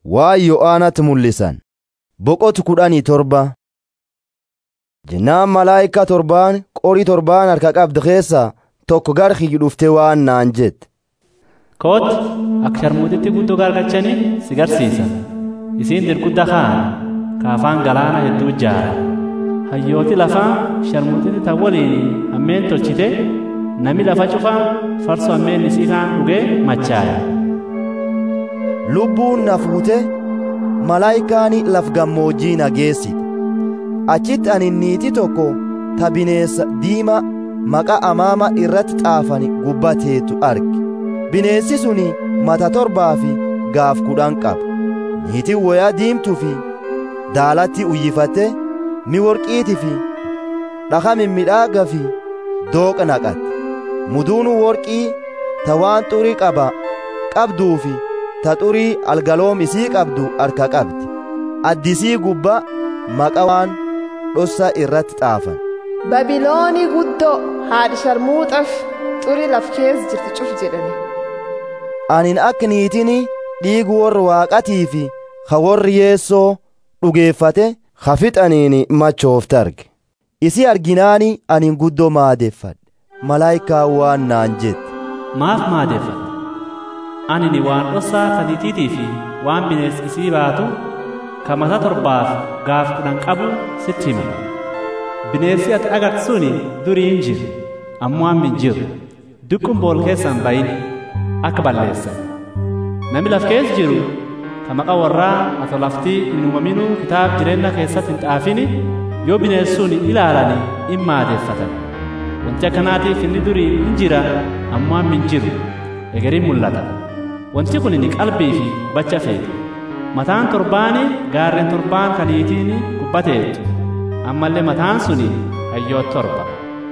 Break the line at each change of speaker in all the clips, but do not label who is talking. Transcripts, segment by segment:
waa Yo'aanatti mul'isan boqotu kudhanii torba jennaan malaayika torbaan qorii torbaan harka qabdu keessaa tokko gara kiyyu dhuftee waan naan jette.
Kootti akka sharmuutitti guddoo gargachanii si garsiisa. Isiin dirgudda kaan kaafaan galaana hedduu ijaara. Hayyooti lafaa sharmuutitti tan waliin hammeen tolchite nami lafa cufaa farsoo hammeen isii kaan dhugee machaaya.
Lubbuun na fuute malaayikaan laf gammoojjii na geessite. Achitti ani niitii tokko ta bineessa diimaa maqaa amaama irratti xaafani gubbateetu arge. Bineensi suni mata torbaa fi gaaf kudhan qaba. Niitiin wayaa diimtuu fi daalatti uyyifatte mi worqiitii fi dhakaa mimmiidhagaa fi dooqa naqatte. Muduun worqii ta waan xurii qaba qabduu fi ta xurii algaloom isii qabdu harka qabdi. Addisii gubbaa maqaa waan dhossa irratti xaafan.
Babiloonii guddoo haadhi sharmuuxaf xurii laf keessa jirti cuf jedhame.
Anin akka niitiin dhiigu warra waaqatii fi ka warri yeessoo dhugeeffate ka fixaniin machoofte arge. Isi arginaani anin guddoo maadeeffadhe. Malaayikaa waan naan jette.
Maaf maadeeffadhe? Ani waan dhossaa taniitiitii fi waan bineensi isii baatu ka mata torbaaf gaaf kudhan qabu sitti hima. Bineensi ati agartu suni durii hin jiru ammoo amma hin jiru. Dukkuun bool keessaan bayin akka balleessan. Nami laf keessa jiru ka maqaa warraa atoo laftii hin uumaminuu kitaaba jireenya keessatti hin xaafini yoo bineensuun ilaalani in maadeeffatan. Wanti akkanaatiif inni durii hin jira ammoo amma hin jiru. Egeriin mul'ata. Wanti kun inni qalbii fi bacha feeti. Mataan torbaani gaarreen torbaan kaniitiin gubbateetu. Ammallee mataan suni hayyoo torba.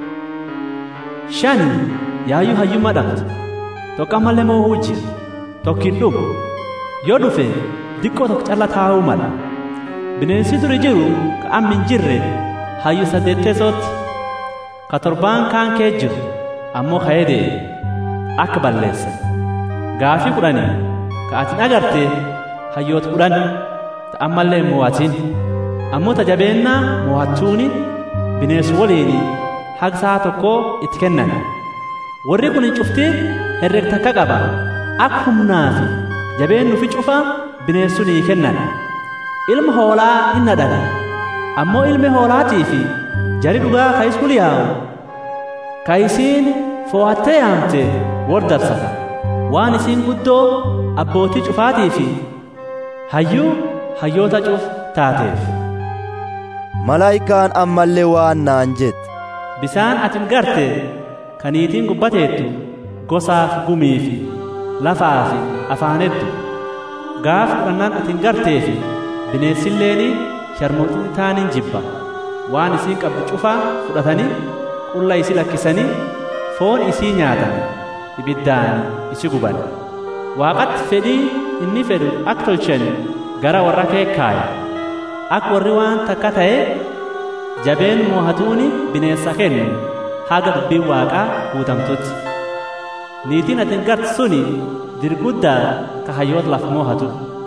Shan yaayyuu hayyummaa dhabdu. Tokko ammallee moo'uu jira. Tokko hin dhufu. Yoo dhufe diqqoo tokko calla taa'uu mala. Bineensi duri jiru ka amma hin jirre hayyuu saddeetteesootti. Ka torbaan kaan kee jiru ammoo ka'ee deeme akka balleessan. Gaafii kudhanii ka atin agarte hayyoota kudhan ta ammallee mo'atin. Ammoo tajabeennaa mo'achuuni bineensi waliin haqsaa tokko itti kennan. Warri kun hin cuftiin herreg takka qaba. Akka humnaa fi jabeennu fi cufa bineensu nii kennan. Ilma hoolaa hin nadhan. Ammoo ilmi hoolaatii fi jari dhugaa ka iskul yaa'u. Ka isiin fo'attee yaamte wardarsata. Waan isiin guddoo abbootii cufaatii fi hayyuu hayyoota cuf taateef.
Malaayikaan ammallee waan naan jette.
Bisaan atin garte kaniitiin gubbateettu gosaaf gumii fi lafaa fi afaanettu gaaf kudhannaan atin gartee fi bineensilleen sharmootiin taaniin jibba waan isii qabdu cufaa fudhatanii qulla isii lakkisanii foon isii nyaatan ibiddaan isi guban waaqatti fedhii inni fedhu akka tolchan gara warra keekkaaya akka warri waan takka ta'e jabeen moohatuuni bineensa kennu haga dubbiin waaqaa guutamtutti niitiin atin garte suni dirguddaa ka hayyoota laf moohatu